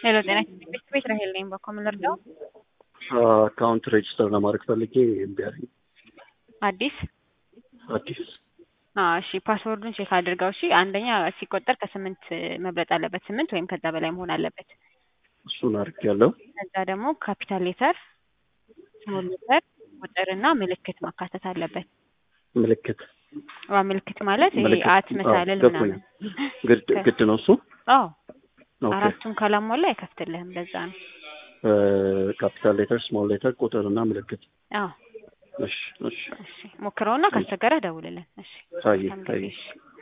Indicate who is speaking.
Speaker 1: ሄሎ ጤና ቤት ቤት ራሄል ነኝ። በኮምን ልርዳው?
Speaker 2: አካውንት ሬጅስተር ለማድረግ ፈልጌ እምቢ አለኝ።
Speaker 1: አዲስ
Speaker 2: አዲስ
Speaker 1: አዎ፣ እሺ ፓስወርዱን ቼክ አድርገው። እሺ አንደኛ ሲቆጠር ከስምንት መብለጥ አለበት፣ ስምንት ወይም ከዛ በላይ መሆን አለበት።
Speaker 2: እሱን አድርጌያለሁ።
Speaker 1: ከዛ ደግሞ ካፒታል ሌተር፣ ስሞል ሌተር፣ ቁጥርና ምልክት ማካተት አለበት።
Speaker 2: ምልክት
Speaker 1: ዋ ምልክት ማለት ይሄ
Speaker 2: ምልክት፣
Speaker 1: አት
Speaker 2: አዎ፣
Speaker 1: መሳለል
Speaker 2: ገባኝ።
Speaker 1: ምናምን።
Speaker 2: ግድ ግድ ነው እሱ።
Speaker 1: አዎ
Speaker 2: ኦኬ
Speaker 1: አራቱን ካላሟላ አይከፍትልህም። ለዛ ነው።
Speaker 2: ካፒታል ሌተር፣ ስሞል ሌተር፣ ቁጥር እና ምልክት።
Speaker 1: አዎ
Speaker 2: እሺ እሺ
Speaker 1: እሺ ሞክረውና ካስቸገረህ ደውልልን። እሺ
Speaker 2: ታዬ
Speaker 1: መልካም ጊዜ።
Speaker 2: ታዬ
Speaker 1: እሺ